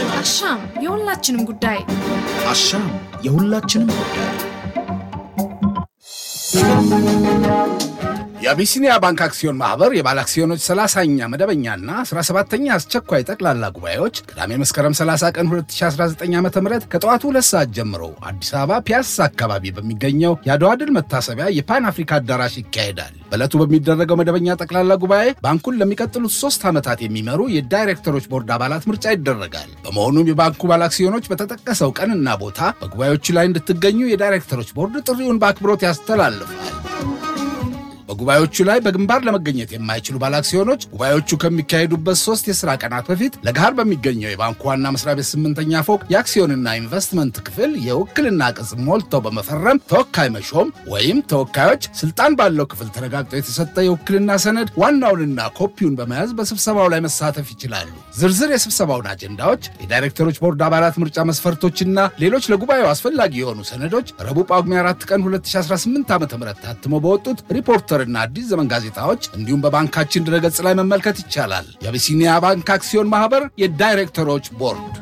አሻም የሁላችንም ጉዳይ አሻም የሁላችንም ጉዳይ። የአቢሲኒያ ባንክ አክሲዮን ማህበር የባለ አክሲዮኖች 30ኛ መደበኛና 17ኛ አስቸኳይ ጠቅላላ ጉባኤዎች ቅዳሜ መስከረም 30 ቀን 2019 ዓ ም ከጠዋቱ ሁለት ሰዓት ጀምሮ አዲስ አበባ ፒያሳ አካባቢ በሚገኘው የአድዋ ድል መታሰቢያ የፓን አፍሪካ አዳራሽ ይካሄዳል። በዕለቱ በሚደረገው መደበኛ ጠቅላላ ጉባኤ ባንኩን ለሚቀጥሉት ሶስት ዓመታት የሚመሩ የዳይሬክተሮች ቦርድ አባላት ምርጫ ይደረጋል። በመሆኑም የባንኩ ባለ አክሲዮኖች በተጠቀሰው ቀንና ቦታ በጉባኤዎቹ ላይ እንድትገኙ የዳይሬክተሮች ቦርድ ጥሪውን በአክብሮት ያስተላልፋል። በጉባኤዎቹ ላይ በግንባር ለመገኘት የማይችሉ ባለአክሲዮኖች ጉባኤዎቹ ከሚካሄዱበት ሶስት የሥራ ቀናት በፊት ለገሃር በሚገኘው የባንኩ ዋና መስሪያ ቤት ስምንተኛ ፎቅ የአክሲዮንና ኢንቨስትመንት ክፍል የውክልና ቅጽ ሞልተው በመፈረም ተወካይ መሾም ወይም ተወካዮች ስልጣን ባለው ክፍል ተረጋግጦ የተሰጠ የውክልና ሰነድ ዋናውንና ኮፒውን በመያዝ በስብሰባው ላይ መሳተፍ ይችላሉ። ዝርዝር የስብሰባውን አጀንዳዎች፣ የዳይሬክተሮች ቦርድ አባላት ምርጫ መስፈርቶችና ሌሎች ለጉባኤው አስፈላጊ የሆኑ ሰነዶች ረቡዕ ጳጉሜ 4 ቀን 2018 ዓ ም ታትሞ በወጡት ሪፖርተር እና አዲስ ዘመን ጋዜጣዎች እንዲሁም በባንካችን ድረገጽ ላይ መመልከት ይቻላል። የአቢሲኒያ ባንክ አክሲዮን ማህበር የዳይሬክተሮች ቦርድ።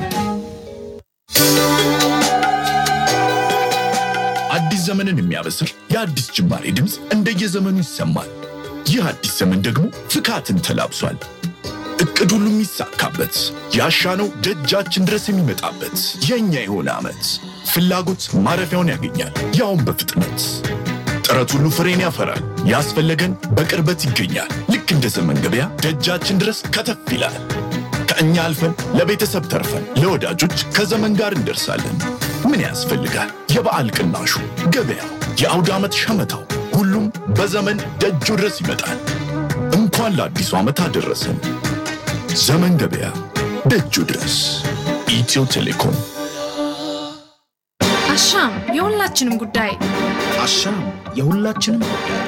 አዲስ ዘመንን የሚያበስር የአዲስ ጅማሬ ድምፅ እንደየዘመኑ ይሰማል። ይህ አዲስ ዘመን ደግሞ ፍካትን ተላብሷል። እቅድ ሁሉ የሚሳካበት ያሻነው ደጃችን ድረስ የሚመጣበት የእኛ የሆነ ዓመት ፍላጎት ማረፊያውን ያገኛል፣ ያውም በፍጥነት ጥረት ሁሉ ፍሬን ያፈራል። ያስፈለገን በቅርበት ይገኛል። ልክ እንደ ዘመን ገበያ ደጃችን ድረስ ከተፍ ይላል። ከእኛ አልፈን ለቤተሰብ ተርፈን ለወዳጆች ከዘመን ጋር እንደርሳለን። ምን ያስፈልጋል? የበዓል ቅናሹ፣ ገበያው፣ የአውደ ዓመት ሸመታው፣ ሁሉም በዘመን ደጁ ድረስ ይመጣል። እንኳን ለአዲሱ ዓመት አደረሰን። ዘመን ገበያ ደጁ ድረስ። ኢትዮ ቴሌኮም አሻም የሁላችንም ጉዳይ አሻም የሁላችንም ጉዳይ።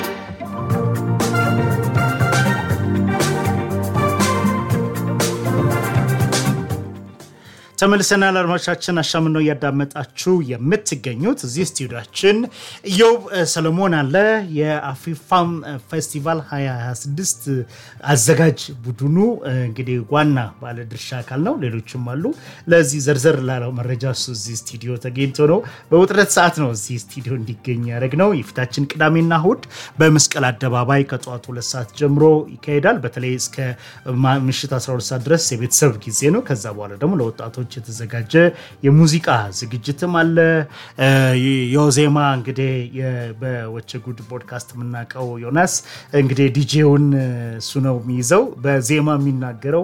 ተመልሰናል አድማጮቻችን፣ አሻምን ነው እያዳመጣችሁ የምትገኙት። እዚህ ስቱዲዮችን ኢዮብ ሰለሞን አለ። የአፍሪፋም ፌስቲቫል 2026 አዘጋጅ ቡድኑ እንግዲህ ዋና ባለድርሻ አካል ነው። ሌሎችም አሉ። ለዚህ ዘርዘር ላለው መረጃ እሱ እዚህ ስቱዲዮ ተገኝቶ ነው። በውጥረት ሰዓት ነው እዚህ ስቱዲዮ እንዲገኝ ያደረግ ነው። የፊታችን ቅዳሜና እሁድ በመስቀል አደባባይ ከጠዋቱ ሁለት ሰዓት ጀምሮ ይካሄዳል። በተለይ እስከ ምሽት 12 ሰዓት ድረስ የቤተሰብ ጊዜ ነው። ከዛ በኋላ ደግሞ ለወጣቶች የተዘጋጀ የሙዚቃ ዝግጅትም አለ። የዜማ እንግዲህ በወቸ ጉድ ፖድካስት የምናውቀው ዮናስ እንግዲህ ዲጄውን እሱ ነው የሚይዘው። በዜማ የሚናገረው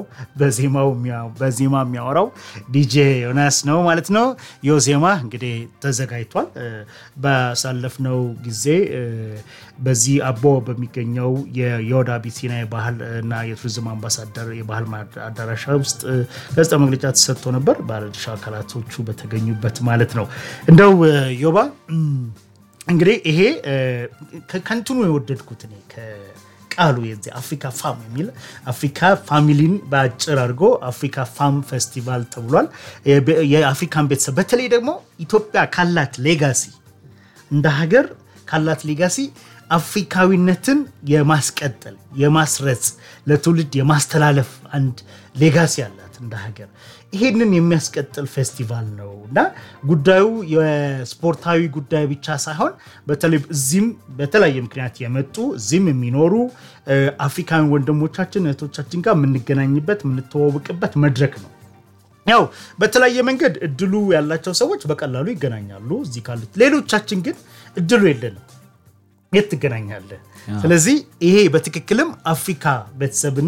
በዜማ የሚያወራው ዲጄ ዮናስ ነው ማለት ነው። የዜማ እንግዲህ ተዘጋጅቷል። ባሳለፍነው ጊዜ በዚህ አቦ በሚገኘው የዮዳ ቢሲና የባህል እና የቱሪዝም አምባሳደር የባህል አዳራሻ ውስጥ ጋዜጣ መግለጫ ተሰጥቶ ነበር፣ ባለድርሻ አካላቶቹ በተገኙበት ማለት ነው። እንደው ዮባ እንግዲህ ይሄ ከንትኑ የወደድኩት እኔ ቃሉ የዚህ አፍሪካ ፋም የሚል አፍሪካ ፋሚሊን በአጭር አድርጎ አፍሪካ ፋም ፌስቲቫል ተብሏል። የአፍሪካን ቤተሰብ በተለይ ደግሞ ኢትዮጵያ ካላት ሌጋሲ እንደ ሀገር ካላት ሌጋሲ አፍሪካዊነትን የማስቀጠል የማስረጽ ለትውልድ የማስተላለፍ አንድ ሌጋሲ አላት እንደ ሀገር። ይሄንን የሚያስቀጥል ፌስቲቫል ነው እና ጉዳዩ የስፖርታዊ ጉዳይ ብቻ ሳይሆን በተለይ እዚህም በተለያየ ምክንያት የመጡ እዚህም የሚኖሩ አፍሪካዊ ወንድሞቻችን እህቶቻችን ጋር የምንገናኝበት የምንተዋወቅበት መድረክ ነው። ያው በተለያየ መንገድ እድሉ ያላቸው ሰዎች በቀላሉ ይገናኛሉ እዚህ ካሉት፣ ሌሎቻችን ግን እድሉ የለንም። የት ትገናኛለህ? ስለዚህ ይሄ በትክክልም አፍሪካ ቤተሰብን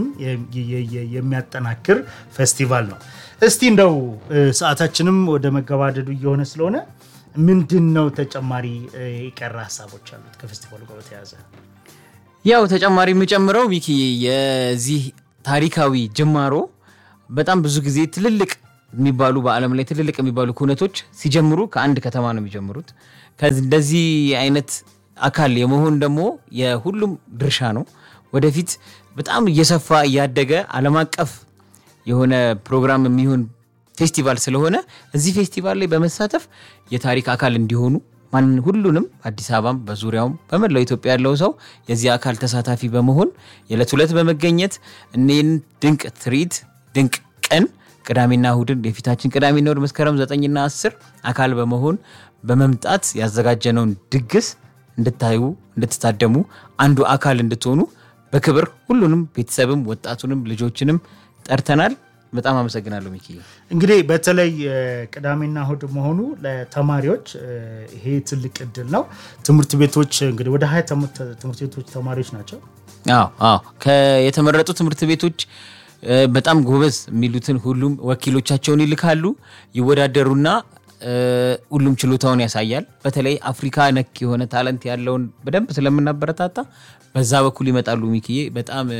የሚያጠናክር ፌስቲቫል ነው። እስቲ እንደው ሰዓታችንም ወደ መገባደዱ እየሆነ ስለሆነ ምንድን ነው ተጨማሪ የቀረ ሀሳቦች አሉት ከፌስቲቫሉ ጋር በተያያዘ? ያው ተጨማሪ የምጨምረው ሚኪ የዚህ ታሪካዊ ጅማሮ በጣም ብዙ ጊዜ ትልልቅ የሚባሉ በዓለም ላይ ትልልቅ የሚባሉ ኩነቶች ሲጀምሩ ከአንድ ከተማ ነው የሚጀምሩት። እንደዚህ አይነት አካል የመሆን ደግሞ የሁሉም ድርሻ ነው። ወደፊት በጣም እየሰፋ እያደገ ዓለም አቀፍ የሆነ ፕሮግራም የሚሆን ፌስቲቫል ስለሆነ እዚህ ፌስቲቫል ላይ በመሳተፍ የታሪክ አካል እንዲሆኑ ማን ሁሉንም አዲስ አበባም በዙሪያውም በመላው ኢትዮጵያ ያለው ሰው የዚህ አካል ተሳታፊ በመሆን የዕለት ሁለት በመገኘት እኔን ድንቅ ትርኢት ድንቅ ቀን ቅዳሜና እሁድን የፊታችን ቅዳሜና እሁድ መስከረም ዘጠኝና አስር አካል በመሆን በመምጣት ያዘጋጀነውን ድግስ እንድታዩ እንድትታደሙ አንዱ አካል እንድትሆኑ በክብር ሁሉንም ቤተሰብም ወጣቱንም ልጆችንም ጠርተናል። በጣም አመሰግናለሁ ሚኪ። እንግዲህ በተለይ እ፣ ቅዳሜና እሁድ መሆኑ ለተማሪዎች እ፣ ይሄ ትልቅ እድል ነው። ትምህርት ቤቶች እንግዲህ ወደ ሀያ ትምህርት ትምህርት ቤቶች ተማሪዎች ናቸው። አዎ አዎ ከ- የተመረጡ ትምህርት ቤቶች እ፣ በጣም ጎበዝ የሚሉትን ሁሉም ወኪሎቻቸውን ይልካሉ፣ ይወዳደሩና እ፣ ሁሉም ችሎታውን ያሳያል። በተለይ አፍሪካ ነክ የሆነ ታለንት ያለውን በደንብ ስለምናበረታታ በዛ በኩል ይመጣሉ። ሚክዬ በጣም እ፣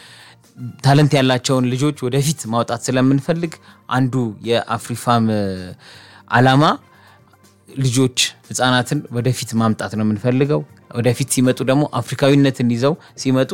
ታለንት ያላቸውን ልጆች ወደፊት ማውጣት ስለምንፈልግ አንዱ የአፍሪፋም እ፣ አላማ ልጆች ህጻናትን ወደፊት ማምጣት ነው የምንፈልገው። ወደፊት ሲመጡ ደግሞ አፍሪካዊነትን ይዘው ሲመጡ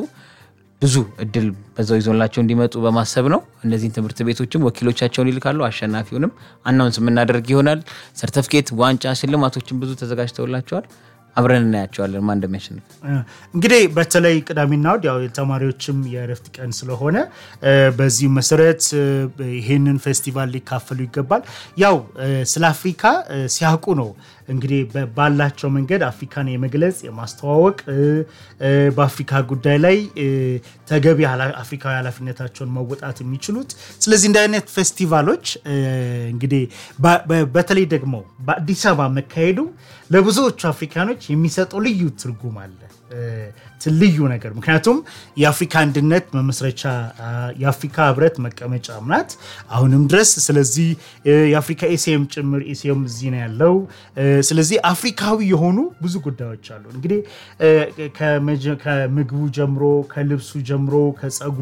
ብዙ እድል በዛው ይዞላቸው እንዲመጡ በማሰብ ነው። እነዚህን ትምህርት ቤቶችም ወኪሎቻቸውን ይልካሉ። አሸናፊውንም አናውንስ የምናደርግ ይሆናል። ሰርተፍኬት፣ ዋንጫ፣ ሽልማቶችን ብዙ ተዘጋጅተውላቸዋል። አብረን እናያቸዋለን ማን እንደሚያሸንፍ። እ፣ እንግዲህ በተለይ ቅዳሜና እሁድ ያው የተማሪዎችም የእረፍት ቀን ስለሆነ እ፣ በዚህ መሰረት እ፣ ይሄንን ፌስቲቫል ሊካፈሉ ይገባል። ያው እ፣ ስለ አፍሪካ እ፣ ሲያውቁ ነው እንግዲህ በ- ባላቸው መንገድ አፍሪካን የመግለጽ የማስተዋወቅ እ፣ እ፣ በአፍሪካ ጉዳይ ላይ እ፣ ተገቢ ኃላ- አፍሪካዊ ኃላፊነታቸውን መወጣት የሚችሉት። ስለዚህ እንደ አይነት ፌስቲቫሎች እ፣ እንግዲህ በ- በ- በተለይ ደግሞ በአዲስ አበባ መካሄዱ ለብዙዎቹ አፍሪካኖች የሚሰጠው ልዩ ትርጉም አለ። እ፣ ት- ልዩ ነገር ምክንያቱም የአፍሪካ አንድነት መመስረቻ አ፣ የአፍሪካ ህብረት መቀመጫም ናት አሁንም ድረስ። ስለዚህ እ፣ የአፍሪካ ኤሲኤም ጭምር ኤሲኤም እዚህ ነው ያለው። እ፣ ስለዚህ አፍሪካዊ የሆኑ ብዙ ጉዳዮች አሉ። እንግዲህ እ፣ ከመጀ- ከምግቡ ጀምሮ ከልብሱ ጀምሮ ከጸጉሩ፣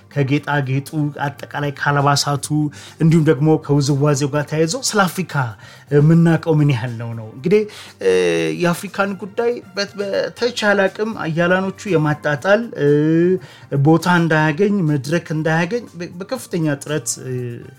ከጌጣጌጡ፣ አጠቃላይ ከአልባሳቱ እንዲሁም ደግሞ ከውዝዋዜው ጋር ተያይዞ ስለ አፍሪካ የምናውቀው ምን ያህል ነው ነው እንግዲህ እ፣ የአፍሪካን ጉዳይ በት- በተቻለ አቅም አያላኖቹ የማጣጣል እ፣ ቦታ እንዳያገኝ መድረክ እንዳያገኝ በ- በከፍተኛ ጥረት እ፣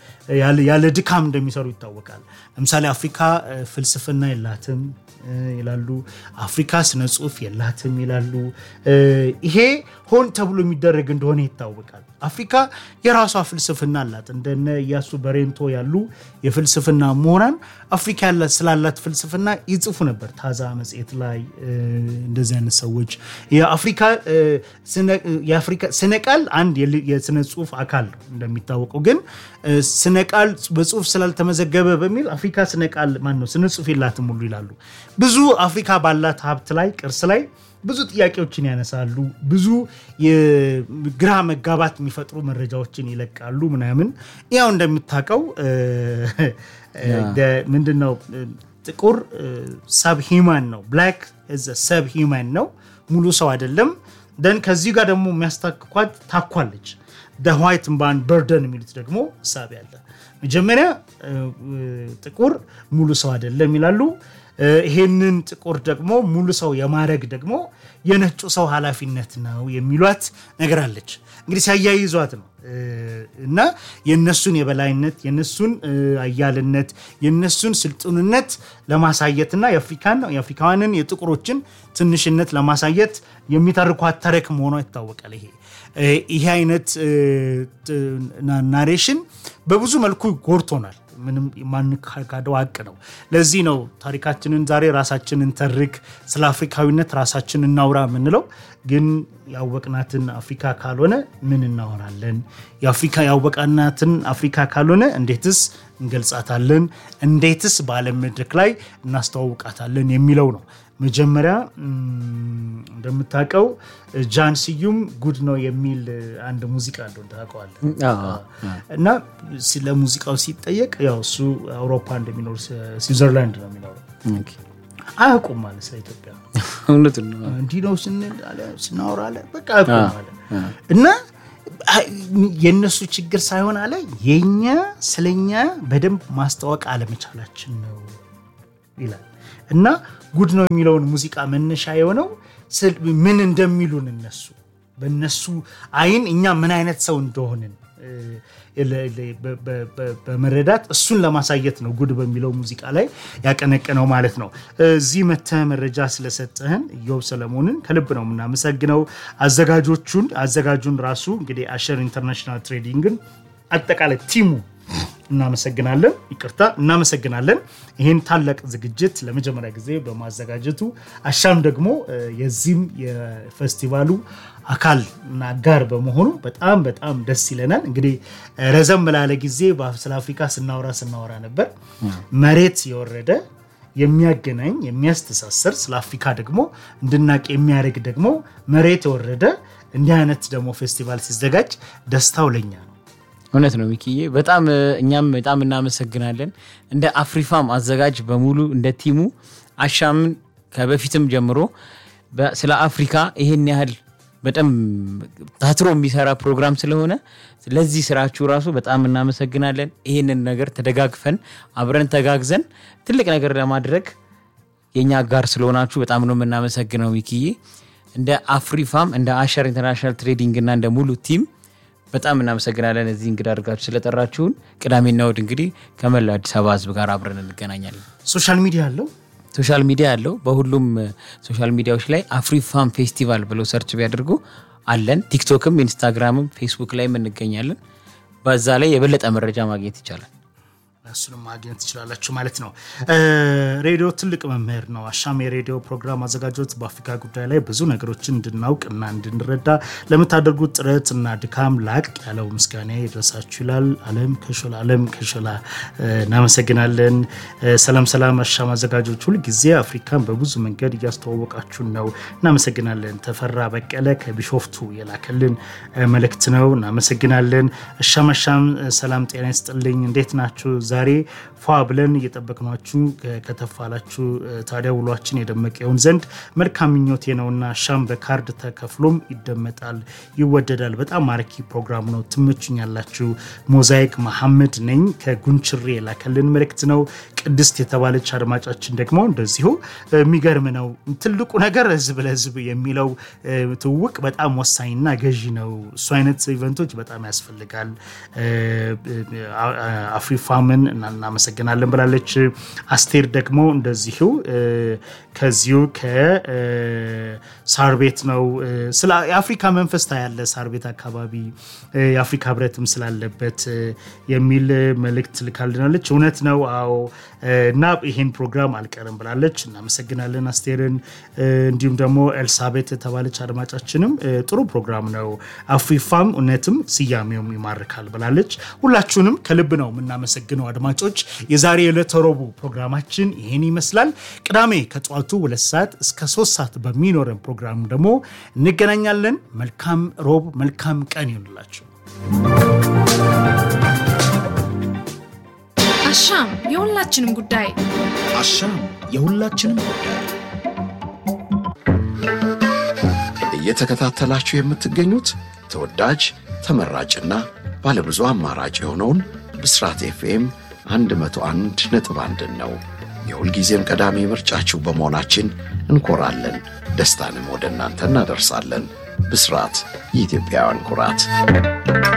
ያለ ያለ ድካም እንደሚሰሩ ይታወቃል። ለምሳሌ አፍሪካ እ፣ ፍልስፍና የላትም እ፣ ይላሉ። አፍሪካ ስነ ጽሁፍ የላትም ይላሉ። እ፣ ይሄ ሆን ተብሎ የሚደረግ እንደሆነ ይታወቃል። አፍሪካ የራሷ ፍልስፍና አላት። እንደነ እያሱ በሬንቶ ያሉ የፍልስፍና ምሁራን አፍሪካ ያላት ስላላት ፍልስፍና ይጽፉ ነበር። ታዛ መጽሔት ላይ እ፣ እንደዚህ አይነት ሰዎች የአፍሪካ እ፣ ስነ- የአፍሪካ ስነ ቃል አንድ የል- የስነ ጽሁፍ አካል ነው እንደሚታወቀው። ግን እ፣ ስነ ቃል በጽሁፍ ስላልተመዘገበ በሚል አፍሪካ ስነ ቃል ማን ነው ስነ ጽሁፍ የላትም ሁሉ ይላሉ። ብዙ አፍሪካ ባላት ሀብት ላይ ቅርስ ላይ ብዙ ጥያቄዎችን ያነሳሉ። ብዙ የግራ መጋባት የሚፈጥሩ መረጃዎችን ይለቃሉ ምናምን። ያው እንደምታውቀው እ፣ እ፣ ምንድን ነው እ፣ ጥቁር ሰብ ሂማን ነው። ብላክ ሰብ ሂማን ነው፣ ሙሉ ሰው አይደለም። ደን ከዚህ ጋር ደግሞ የሚያስታክኳት ታኳለች። ዋይት ባን በርደን የሚሉት ደግሞ እሳቤ አለ። መጀመሪያ እ፣ እ፣ ጥቁር ሙሉ ሰው አይደለም ይላሉ። እ፣ ይሄንን ጥቁር ደግሞ ሙሉ ሰው የማድረግ ደግሞ የነጩ ሰው ኃላፊነት ነው የሚሏት ነገር አለች። እንግዲህ ሲያያይዟት ነው እ፣ እና የነሱን የበላይነት የነሱን እ፣ አያልነት የነሱን ስልጡንነት ለማሳየትና የአፍሪካን የአፍሪካውያንን የጥቁሮችን ትንሽነት ለማሳየት የሚተርኳት ተረክ መሆኗ ይታወቃል። ይሄ እ፣ ይሄ አይነት እ፣ ት- ና- ናሬሽን በብዙ መልኩ ጎድቶናል። ምንም የማንካደው ሀቅ ነው። ለዚህ ነው ታሪካችንን ዛሬ ራሳችንን ተርክ፣ ስለ አፍሪካዊነት ራሳችን እናውራ የምንለው። ግን ያወቅናትን አፍሪካ ካልሆነ ምን እናወራለን? የአፍሪካ ያወቅናትን አፍሪካ ካልሆነ እንዴትስ እንገልጻታለን? እንዴትስ በዓለም መድረክ ላይ እናስተዋውቃታለን የሚለው ነው። መጀመሪያ እም፣ እንደምታውቀው ጃን ስዩም ጉድ ነው የሚል አንድ ሙዚቃ አለው ታውቀዋለህ። እና ስለ ሙዚቃው ሲጠየቅ ያው እሱ አውሮፓ እንደሚኖር ስዊዘርላንድ ነው የሚኖረው አያውቁም ማለት ስለ ኢትዮጵያ እውነት ነው። እንዲህ ነው ስንል አለ ስናወራ አለ በቃ አያውቁም አለ እና አይ- የእነሱ ችግር ሳይሆን አለ የኛ ስለኛ በደንብ ማስታወቅ አለመቻላችን ነው ይላል እና ጉድ ነው የሚለውን ሙዚቃ መነሻ የሆነው ስል- ምን እንደሚሉን እነሱ በእነሱ አይን እኛ ምን አይነት ሰው እንደሆንን እ፣ ለ- ለ- በ- በ- በ- በመረዳት እሱን ለማሳየት ነው ጉድ በሚለው ሙዚቃ ላይ ያቀነቀነው ማለት ነው። እዚህ መተህ መረጃ ስለሰጠህን ኢዮብ ሰለሞንን ከልብ ነው የምናመሰግነው። አዘጋጆቹን አዘጋጁን ራሱ እንግዲህ አሸር ኢንተርናሽናል ትሬዲንግን አጠቃላይ ቲሙ እናመሰግናለን። ይቅርታ እናመሰግናለን። ይህን ታላቅ ዝግጅት ለመጀመሪያ ጊዜ በማዘጋጀቱ አሻም ደግሞ እ፣ የዚህም የፌስቲቫሉ አካል እና አጋር በመሆኑ በጣም በጣም ደስ ይለናል። እንግዲህ እ፣ ረዘም ላለ ጊዜ በ- ስለ አፍሪካ ስናወራ ስናወራ ነበር። መሬት የወረደ የሚያገናኝ የሚያስተሳሰር ስለ አፍሪካ ደግሞ እንድናቅ የሚያደርግ ደግሞ መሬት የወረደ እንዲህ አይነት ደግሞ ፌስቲቫል ሲዘጋጅ ደስታው ለኛ ነው። እውነት ነው ሚኪዬ፣ በጣም እ፣ እኛም በጣም እናመሰግናለን። እንደ አፍሪፋም አዘጋጅ በሙሉ እንደ ቲሙ አሻምን ከበፊትም ጀምሮ በ- ስለ አፍሪካ ይሄን ያህል በጣም ታትሮ የሚሰራ ፕሮግራም ስለሆነ ለዚህ ስራችሁ ራሱ በጣም እናመሰግናለን። ይህንን ነገር ተደጋግፈን አብረን ተጋግዘን ትልቅ ነገር ለማድረግ የእኛ ጋር ስለሆናችሁ በጣም ነው የምናመሰግነው ሚኪዬ። እንደ አፍሪፋም እንደ አሸር ኢንተርናሽናል ትሬዲንግ እና እንደ ሙሉ ቲም በጣም እናመሰግናለን። እዚህ እንግዳ አድርጋችሁ ስለጠራችሁን። ቅዳሜና እሑድ እንግዲህ ከመላው አዲስ አበባ ሕዝብ ጋር አብረን እንገናኛለን። ሶሻል ሚዲያ አለው ሶሻል ሚዲያ አለው። በሁሉም እ፣ ሶሻል ሚዲያዎች ላይ አፍሪፋም ፌስቲቫል ብለው ሰርች ቢያደርጉ አለን። ቲክቶክም፣ ኢንስታግራምም ፌስቡክ ላይም እንገኛለን። በዛ ላይ የበለጠ መረጃ ማግኘት ይቻላል። እሱንም ማግኘት ትችላላችሁ ማለት ነው። እ፣ ሬዲዮ ትልቅ መምህር ነው። አሻም የሬዲዮ ፕሮግራም አዘጋጆች በአፍሪካ ጉዳይ ላይ ብዙ ነገሮችን እንድናውቅ እና እንድንረዳ ለምታደርጉት ጥረት እና ድካም ላቅ ያለው ምስጋና ይድረሳችሁ ይላል አለም ከሾላ። አለም ከሾላ እ፣ እናመሰግናለን። እ፣ ሰላም ሰላም። አሻም አዘጋጆች ሁልጊዜ አፍሪካን በብዙ መንገድ እያስተዋወቃችሁን ነው። እናመሰግናለን። ተፈራ በቀለ ከቢሾፍቱ የላከልን እ፣ መልእክት ነው። እናመሰግናለን። አሻም አሻም እ፣ ሰላም ጤና ይስጥልኝ። እንዴት ናችሁ? ዛሬ ፏ ብለን እየጠበቅናችሁ እ፣ ከተፋላችሁ እ፣ ታዲያ ውሏችን የደመቀ ይሆን ዘንድ መልካም ምኞቴ ነውና አሻም በካርድ ተከፍሎም ይደመጣል፣ ይወደዳል። በጣም ማራኪ ፕሮግራም ነው። ትመቹኛላችሁ። ሞዛይክ መሐመድ ነኝ ከጉንችሬ የላከልን መልእክት ነው። ቅድስት የተባለች አድማጫችን ደግሞ እንደዚሁ እ፣ የሚገርም ነው። ትልቁ ነገር ህዝብ ለህዝብ የሚለው እ፣ ትውውቅ በጣም ወሳኝና ገዢ ነው። እሱ አይነት ኢቨንቶች በጣም ያስፈልጋል። እ፣ እ፣ አ- አ- አፍሪፋምን እና- እናመሰግናለን ብላለች። አስቴር ደግሞ እንደዚሁ እ፣ ከዚሁ ከሳር ቤት ነው እ፣ ስለ የአፍሪካ መንፈስ ታያለ ሳር ቤት አካባቢ እ፣ የአፍሪካ ህብረትም ስላለበት እ፣ የሚል መልእክት ልካልናለች። እውነት ነው አዎ እ፣ እና ይሄን ፕሮግራም አልቀርም ብላለች። እናመሰግናለን አስቴርን። እ፣ እንዲሁም ደግሞ ኤልሳቤት የተባለች አድማጫችንም እ፣ ጥሩ ፕሮግራም ነው አፍሪፋም እውነትም ስያሜውም ይማርካል ብላለች። ሁላችሁንም ከልብ ነው የምናመሰግነው አድማጮች። የዛሬ የዕለተ ረቡዕ ፕሮግራማችን ይህን ይመስላል። ቅዳሜ ከጠዋቱ ሁለት ሰዓት እስከ ሶስት ሰዓት በሚኖረን ፕሮግራም ደግሞ እንገናኛለን። መልካም ሮብ፣ መልካም ቀን ይሆንላችሁ። አሻም የሁላችንም ጉዳይ አሻም የሁላችንም ጉዳይ እየተከታተላችሁ የምትገኙት ተወዳጅ ተመራጭና ባለብዙ አማራጭ የሆነውን ብስራት ኤፍኤም 101 ነጥብ አንድን ነው። የሁልጊዜም ቀዳሚ ምርጫችሁ በመሆናችን እንኮራለን። ደስታንም ወደ እናንተ እናደርሳለን። ብስራት የኢትዮጵያውያን ኩራት